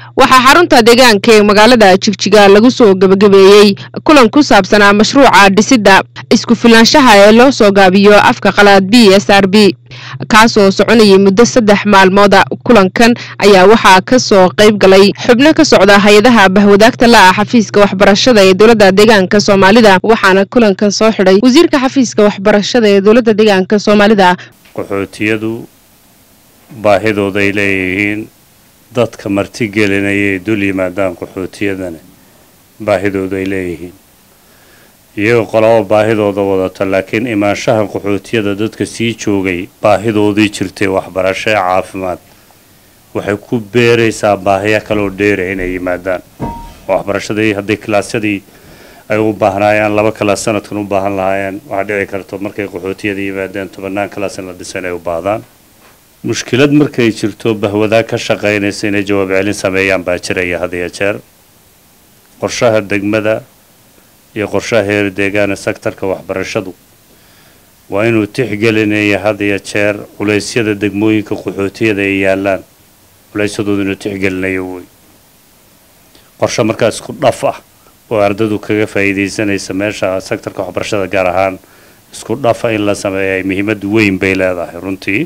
waxaa xarunta deegaanka ee magaalada jigjiga lagu soo gebagabeeyey kulan ku saabsanaa mashruuca dhisidda isku filaanshaha ee loo soo gaabiyo afka qalaad b s r b kaasoo soconayay muddo saddex maalmooda kulankan ayaa waxaa ka soo qayb galay xubno ka socda hay-adaha bahwadaagta la ah xafiiska waxbarashada ee dowladda deegaanka soomaalida waxaana kulankan soo xidhay wasiirka xafiiska waxbarashada ee dowladda deegaanka soomaalida qaxootiyadu baahidooday leeyihiin dadka martigelinayay dul yimaadaan qaxootiyadana baahidooda ay leeyihiin iyagoo qolaba baahidooda wadata laakiin imaanshaha qaxootiyada dadka sii joogay baahidoodii jirtay waxbarasho ee caafimaad waxay ku beeraysaa baahiya kaloo dheera inay yimaadaan waxbarashadii haddii kilaasyadii ay u baahnaayaan laba kalaas sanadkan u baahan lahaayeen waxaa dhici karto markay qaxootiyada yimaadeen tobanaan kalaas in la dhisa inay u baahdaan mushkilad markay jirto bahwadaag ka shaqaynaysa inay jawaab celin sameeyaan baa jiraya had iyo jeer qorshaha degmada iyo qorshaha heer deegaana sektarka waxbarashadu waa inuu tixgelinaya had iyo jeer culeysyada degmooyinka qaxootiyada ay yaalaan culeysyadooda inuu tixgelinayo wey qorshe markaa isku dhaf ah oo ardadu kaga faa'iidaysanaysa meesha sektarka waxbarashada gaar ahaan isku dhafa in la sameeya ay muhiimad weyn bay leedahay runtii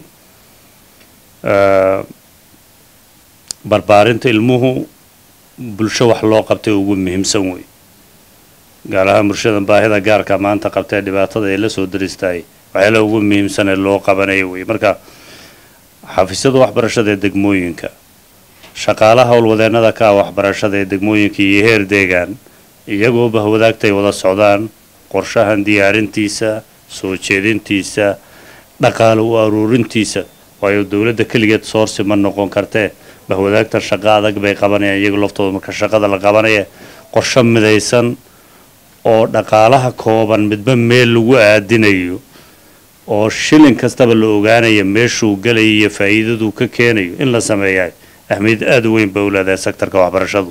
barbaarinta ilmuhu bulsho wax loo qabtay ugu muhiimsan wey gaar ahaan bulshada baahida gaarka maanta qabtee dhibaatada ay la soo daristaay waxyaala ugu muhiimsan ee loo qabanayo wey marka xafiisyada waxbarashada ee degmooyinka shaqaalaha howlwadeennada ka ah waxbarashada ee degmooyinka iyo heer deegaan iyagoo bahwadaagtay wada socdaan qorshahan diyaarintiisa soo jeedintiisa dhaqaale u aruurintiisa waayo dowladda keligeed soorsi ma noqon kartee bahwadaagtan shaqo adag bay qabanayaan iyagu laftooda marka shaqada la qabanaya qorsho midaysan oo dhaqaalaha kooban midba meel lagu aadinayo oo shilin kastaba la ogaanaya meeshuu galayo iyo faa'iidaduu ka keenayo in la sameeyaa ahmiyad aada u weyn bay u leedahay sektarka waxbarashadu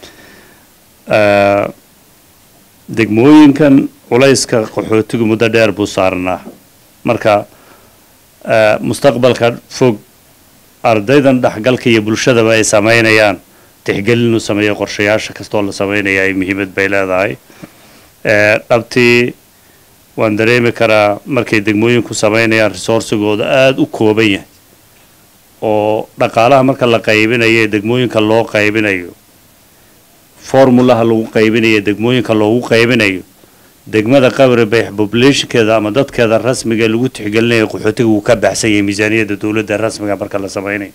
degmooyinkan culayska qaxootigu muddo dheer buu saarnaa marka mustaqbalka fog ardaydan dhexgalka iyo bulshadaba ay samaynayaan tixgelin u sameeya qorshayaasha kastoo la samaynaya ay muhiimad bay leedahay dhabtii waan dareemi karaa markay degmooyinku samaynayaan resourcigooda aada u kooban yahay oo dhaqaalaha marka la qaybinayo ee degmooyinka loo qaybinayo formulaha lagu qaybinayo degmooyinka loogu qaybinayo degmada qabri bay populationkeeda ama dadkeeda rasmiga lagu tixgelinayo qaxootiga wuu ka baxsan yahay miisaaniyadda dowladda rasmiga marka la samaynayo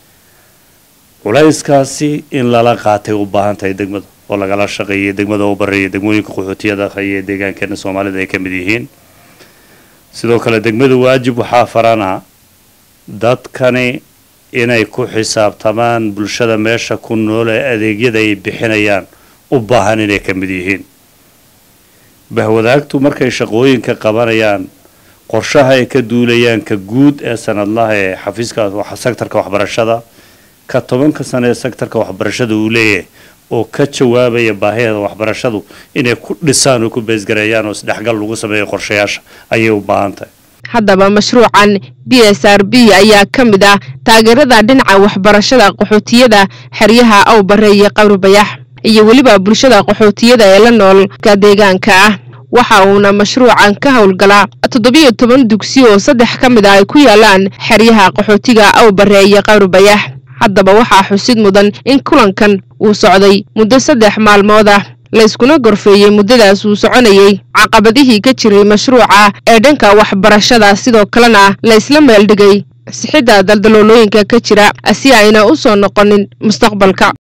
culayskaasi in lala qaatay u baahan tahay degmada oo lagala shaqeeyay degmada u bareeya degmooyinka qaxootiyada iyo deegaankeena soomaalida ay ka mid yihiin sidoo kale degmada waajib waxaa farana dadkani inay ku xisaabtamaan bulshada meesha ku nool ee adeegyada ay bixinayaan u baahan inay ka mid yihiin bahwadaagtu markay shaqooyinka qabanayaan qorshaha ay ka duulayaan ka guud ee sanadlaha ee xafiiska sektarka waxbarashada ka tobanka sano ee sektarka waxbarashada uu leeyahay oo ka jawaabaya baahideeda waxbarashadu inay ku dhisaan oo ku beesgareeyaan oo isdhexgal lagu sameeyo qorshayaasha ayay u baahan tahay haddaba mashruucan b s r b ayaa ka mid ah taageerada dhinaca waxbarashada qaxootiyada xeryaha awbare iyo qabri bayax iyo weliba bulshada qaxootiyada ee la noolka deegaanka ah waxa uuna mashruucan ka howlgalaa toddobiyo toban dugsi oo saddex ka mid ah ay ku yaalaan xeryaha qaxootiga awbare iyo qabri bayax haddaba waxaa xusid mudan in kulankan uu socday muddo saddex maalmood ah layskuna gorfeeyey muddadaas uu soconayey caqabadihii ka jiray mashruuca ee dhanka waxbarashada sidoo kalena laysla meeldhigay sixidda daldaloolooyinka ka jira si ayna u soo noqonin mustaqbalka